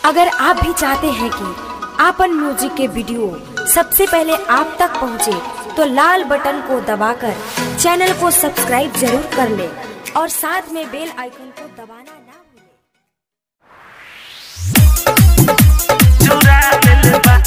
अगर आप भी चाहते हैं कि आपन म्यूजिक के वीडियो सबसे पहले आप तक पहुंचे, तो लाल बटन को दबाकर चैनल को सब्सक्राइब जरूर कर ले और साथ में बेल आइकन को दबाना ना भूलें। चुरा दिल बा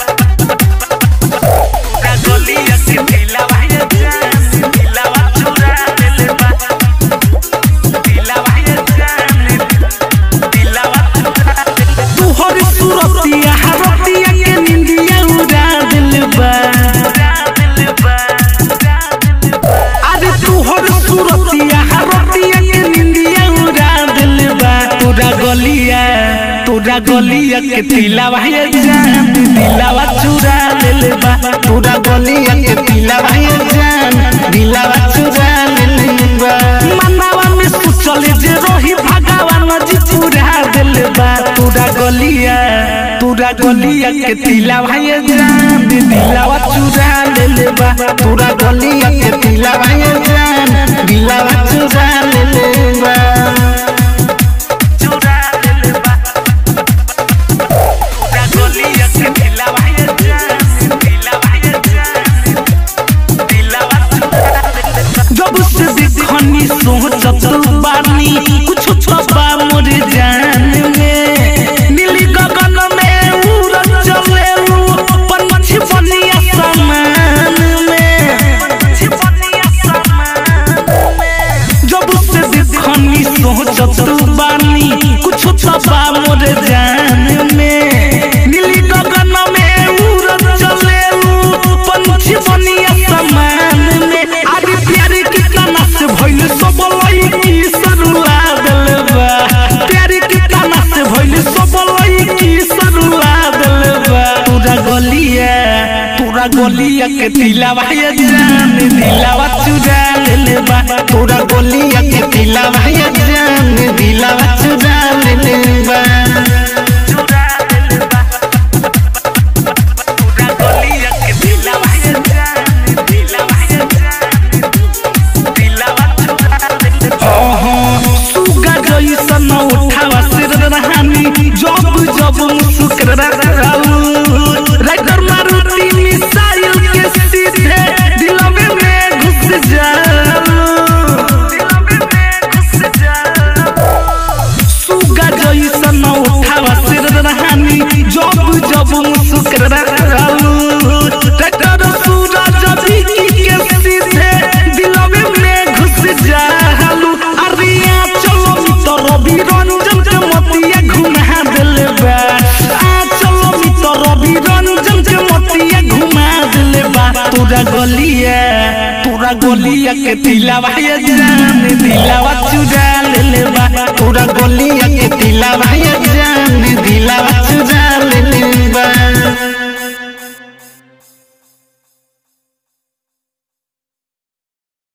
पूरा गलिया के दिलवा ये जान दिलवा चुरा दिल बा दिलवा ये जान दिलवा चुरा दिल बा तुहर सुरतिया हरतिया के निंदिया उड़ा दिल बा चुरा दिल बा चुरा दिल बा अरे तुहर सुरतिया हरतिया के निंदिया उड़ा दिल बा तोरा गलिया तोरा गलिया के तिलावा ये जान दिलावा चुरा दिल बा तोरा गलिया के तिलावा ये जान दिलावा चुरा दिल बा मनावा में सोचल जे रही भगवान जी चुरा दिल बा तोरा गलिया तोरा गलिया के तिलावा ये जान दिलावा चुरा दिल बा तोरा गलिया के तिलावा ये जान दिलावा चुरा दिल बा चुरा दिल बा पूरा गलिया के दिलवा ये जान दिलवा ये जान दिलवा चुरा दिल बा जब से देखनी सोचत बानी कुछ छपा मोर जान में नीली गगन में उड़त चले पंछी बनिया समान में छिपनिया समान जब से देखनी सोचत बानी कुछ छपा मोर जान में नीली गगन में उड़त चले पंछी बनिया समान में अरे प्यार के तना से भइल सब लईकी सरुला दिल बा प्यार के तना से भइल सब लईकी सरुला दिल बा तोरा गलिया तोरा गलिया के दिलावा ये जान दिलावा चुरा ले बा तोरा गलिया के दिलावा ये जान दिलावा चुरा ले बा चुरा दिल बा पूरा गलिया के दिलवा ये जान दिलवा ये जान दिलवा चुरा दिल बा सुगा जैसन उठावा सिर रहानी जब जब मुस्कुरा राइटर मारुति मिसाइल के सीधे दिलवे में घुस जाओ दिलवे में घुस जा सुगा जैसन उठावा सिर रहानी जब जब मुस्कुरा ट्रैक्टर सूरज बिकी के सीधे दिलवे में घुस जालू अरिया चलो मित्र रवि रंजन के मतिया घुमा दिल बा आ चलो मित्र रवि रंजन के मतिया घुमा दिल बा तोरा गलिया तोरा गलिया के दिलावा ये जान दिलावा चुरा